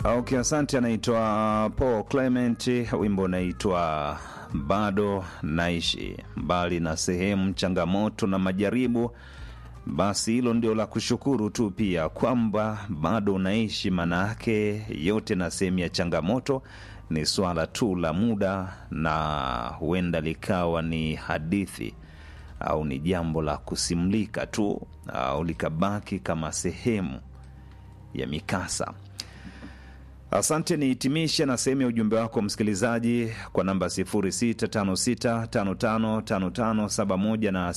Okay, asante. Anaitwa Paul Clement, wimbo unaitwa bado naishi mbali na sehemu changamoto na majaribu. Basi hilo ndio la kushukuru tu pia kwamba bado unaishi, maana yake yote na sehemu ya changamoto ni swala tu la muda, na huenda likawa ni hadithi au ni jambo la kusimlika tu au likabaki kama sehemu ya mikasa. Asante, nihitimishe na sehemu ya ujumbe wako msikilizaji kwa namba 0656555571 na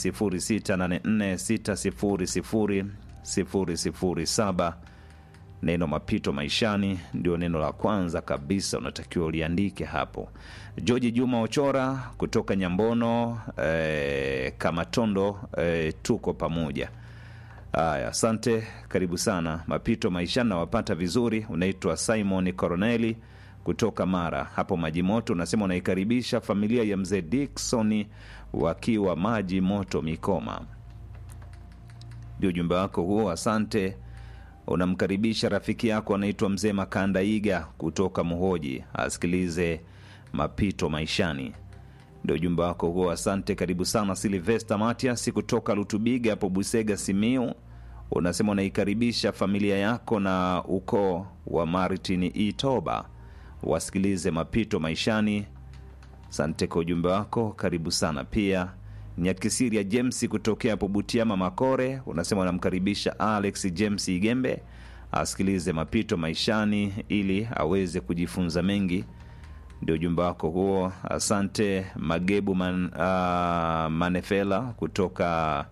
0684600007. Neno mapito maishani ndio neno la kwanza kabisa unatakiwa uliandike hapo. George Juma Ochora kutoka Nyambono eh, Kamatondo eh, tuko pamoja. Haya, asante, karibu sana. Mapito maishani nawapata vizuri. Unaitwa Simon Coroneli kutoka Mara hapo Maji Moto, unasema unaikaribisha familia ya mzee Dickson wakiwa Maji Moto Mikoma. Ndio ujumbe wako huo, asante. Unamkaribisha rafiki yako anaitwa mzee Makanda Iga kutoka Muhoji asikilize mapito maishani ndio ujumbe wako huo, asante. Karibu sana. Silvesta Matias kutoka Lutubiga hapo Busega, Simiu, unasema unaikaribisha familia yako na ukoo wa Martin Itoba wasikilize mapito maishani. Asante kwa ujumbe wako, karibu sana pia. Nyakisiria James kutokea hapo Butiama Makore, unasema unamkaribisha Alex James Igembe asikilize mapito maishani ili aweze kujifunza mengi ndio ujumbe wako huo, asante. Magebu man, uh, Manefela kutoka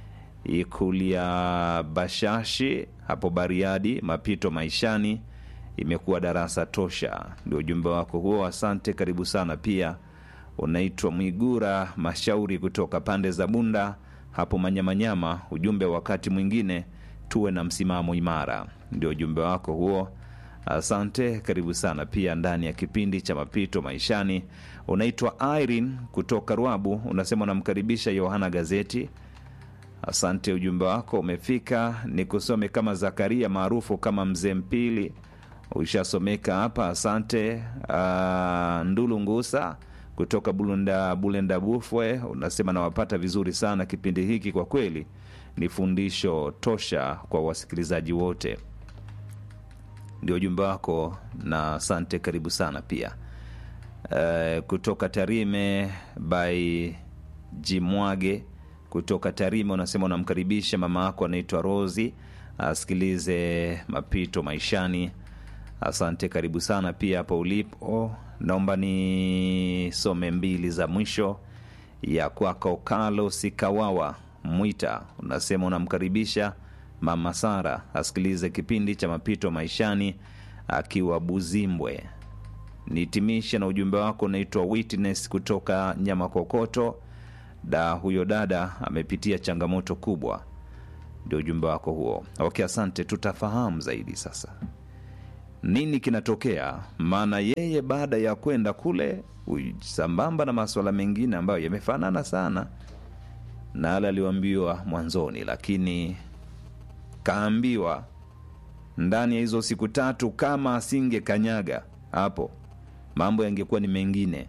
Ikulia Bashashi hapo Bariadi, mapito maishani imekuwa darasa tosha. Ndio ujumbe wako huo, asante, karibu sana pia. Unaitwa Mwigura Mashauri kutoka pande za Bunda hapo Manyamanyama, ujumbe wakati mwingine tuwe na msimamo imara. Ndio ujumbe wako huo. Asante, karibu sana pia ndani ya kipindi cha mapito maishani. Unaitwa Irene kutoka Rwabu, unasema unamkaribisha Yohana Gazeti. Asante, ujumbe wako umefika. Nikusome kama Zakaria maarufu kama Mzee Mpili, ushasomeka hapa. Asante. Uh, Ndulu Ngusa kutoka Bulenda, Bulenda Bufwe, unasema nawapata vizuri sana kipindi hiki, kwa kweli ni fundisho tosha kwa wasikilizaji wote ndio ujumbe wako na asante, karibu sana pia. Uh, kutoka Tarime by Jimwage kutoka Tarime unasema unamkaribisha mama yako anaitwa Rosi asikilize mapito maishani. Asante, karibu sana pia hapo ulipo. Naomba nisome mbili za mwisho ya kwako. Carlos Kawawa Mwita unasema unamkaribisha Mama Sara asikilize kipindi cha mapito maishani akiwa Buzimbwe. Nihitimishe na ujumbe wako unaitwa Witness kutoka Nyamakokoto. Da, huyo dada amepitia changamoto kubwa. Ndio ujumbe wako huo. Okay, asante. Tutafahamu zaidi sasa nini kinatokea, maana yeye baada ya kwenda kule sambamba na masuala mengine ambayo yamefanana sana na yale aliyoambiwa mwanzoni, lakini kaambiwa ndani ya hizo siku tatu, kama asinge kanyaga hapo, mambo yangekuwa ni mengine,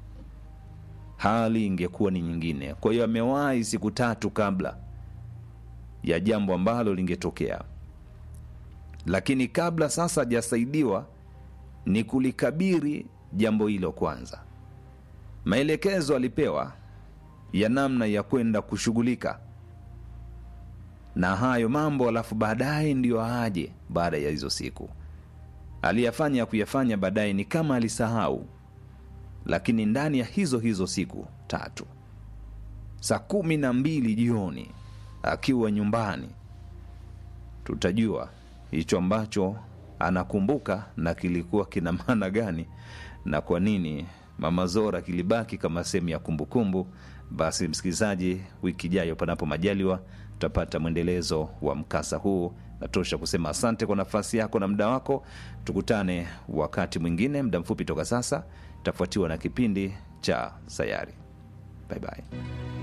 hali ingekuwa ni nyingine. Kwa hiyo amewahi siku tatu kabla ya jambo ambalo lingetokea, lakini kabla sasa hajasaidiwa ni kulikabiri jambo hilo kwanza. Maelekezo alipewa ya namna ya kwenda kushughulika na hayo mambo, alafu baadaye ndiyo aje. Baada ya hizo siku aliyafanya ya kuyafanya baadaye ni kama alisahau, lakini ndani ya hizo hizo siku tatu, saa kumi na mbili jioni akiwa nyumbani, tutajua hicho ambacho anakumbuka na kilikuwa kina maana gani na kwa nini Mama Zora kilibaki kama sehemu ya kumbukumbu. Basi msikilizaji, wiki ijayo, panapo majaliwa, tutapata mwendelezo wa mkasa huu. Natosha kusema asante kwa nafasi yako na muda wako. Tukutane wakati mwingine, muda mfupi toka sasa, itafuatiwa na kipindi cha Sayari. Bye bye.